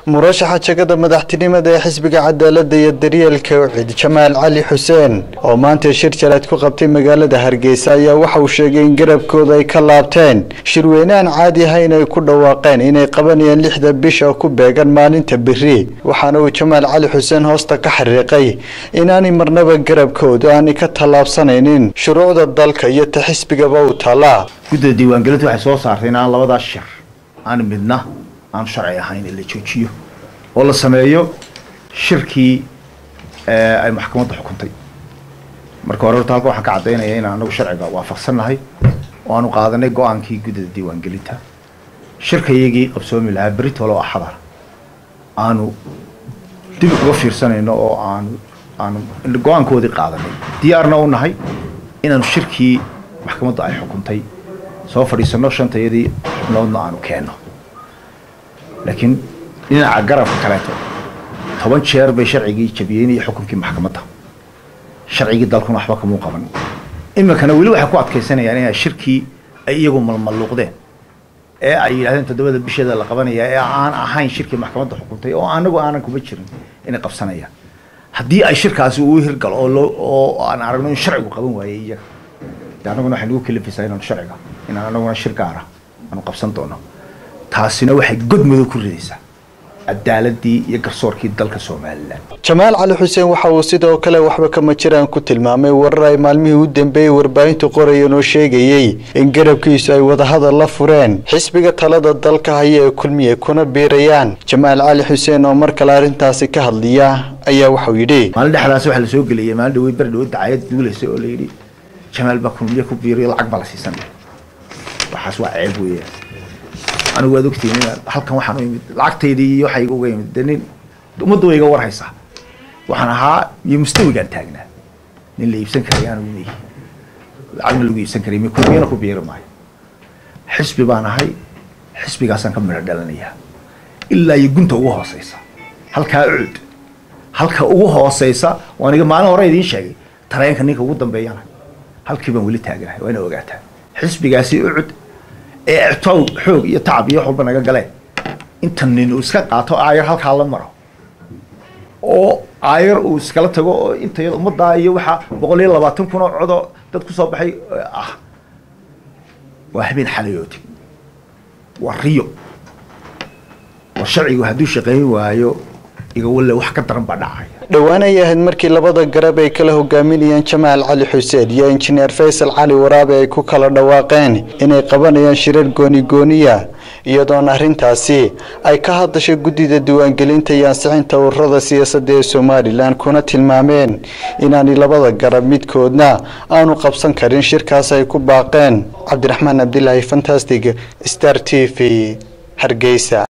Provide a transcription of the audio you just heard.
murashaxa jagada madaxtinimada ee xisbiga cadaalada iyo daryeelka ucid jamaal cali xuseen oo maanta shir jaleed ku qabtay magaalada hargeysa ayaa waxa uu sheegay in garabkooda ay ka laabteen shirweyne aan caadi ahayn ay ku dhawaaqeen inay qabanayaan lixda bisha ku beegan maalinta beri waxaana uu jamaal cali xuseen hoosta ka xariiqay inaanay marnaba garabkooda aanay ka tallaabsanaynin shuruucda dalka iyo ta xisbigaba u taallaa guddida diiwaangelinta waxay soo saartay in aan labadaas shir aan midna aan sharci ahayn in la joojiyo oo la sameeyo shirkii ay maxkamadda xukuntay marka hore horta halka waxaan ka caddaynaya inaan anagu sharciga waafaqsannahay oo aanu qaadanay go-aankii guddida diiwaangelinta shirkayagii qabsoomi lahaa beritolo axada aanu dib uga fiirsanayno oo aanu aanu go-aankoodii qaadanay diyaarna u nahay inaanu shirkii maxkamadda ay xukuntay soo fadhiisano shantayadii xubnoodna aanu keenno laakiin dhinaca garabka kaleeto toban jeer bay sharcigii jabiyeen iyo xukunkii maxkamadda sharcigii dalkuna waxba kamuu qaban iminkana weli waxay ku adkaysanayaan inay shirkii ay iyagu malmalluuqdeen ee ay yidhahdeen toddobada bisheeda la qabanaya ee aan ahayn shirkii maxkamadda xukuntay oo anagu aanan kuma jirin inay qabsanayaan haddii ay shirkaasi uu hirgalo oo loo oo aan aragno in sharcigu qaban waayey iyaga de annaguna waxay nagu kalifaysaa inaanu sharciga inaan anaguna shir gaara aanu qabsan doono taasina waxay godmadow ku ridaysaa cadaaladii iyo garsoorkii dalka somalilan jamaal cali xuseen waxa uu sidoo kale waxba kama jiraan ku tilmaamay warar ay maalmihii u dambeeyey warbaahintu qorayeen oo sheegayey in garabkiisu ay wadahadal la fureen xisbiga talada dalka haya ee kulmiye kuna biirayaan jamaal cali xuseen oo mar kale arrintaasi ka hadliya ayaa waxau yidhi maalin dhexdaas waxaa lasoo geliyay maalin dhawey beri dhawe dacayad duulaysa oo la yidhi jamaal baa kulmiye ku biiriyo lacag baa la siisan waxaas waa ceeb weeyaan anigu waad ogtihiin inaan halkan waxaan u imid lacagtaydii iyo waxay uga imid de nin ummadda way iga warhaysaa waxaan ahaa iyo mustawigaan taagnaa nin la iibsan karay anigu meyi lacagna lagu iibsan karay kulmiyana ku biiri maayo xisbi baan ahay xisbigaasaan ka midho dhalanayaa ilaa iyo gunta ugu hooseysa halkaa ucud halka ugu hooseysa waan iga maalin hore idiin sheegay tareenka ninka ugu dambeeyana halkii baan weli taagnahay waa ina ogaataa xisbigaasi ucud ee ictow xoog iyo tacab iyo wax walba naga galeen inta nin uu iska qaato aayar halkaa la maro oo aayar uu iskala tago oo inta yada ummaddaa iyo waxaa boqol iyo labaatan kun oo codoo dad kusoo baxay ah waa habeen xalayooti waa riyo war sharcigu hadduu shaqayn waayo igawalle wax ka daran baa dhacaya dhowaan ay ahayd markii labada garab ay kala hogaaminayaan jamaal cali xuseen iyo injineer faysal cali waraabe ay ku kala dhawaaqeen inay qabanayaan shirar gooni-gooniya iyadoona arrintaasi ay ka hadashay guddida diiwaangelinta iyo ansixinta ururada siyaasadda ee somalilan kuna tilmaameen inaanay labada garab midkoodna aanu qabsan karin shirkaas ay ku baaqeen cabdiraxmaan cabdilaahi fantastic star t v hargeysa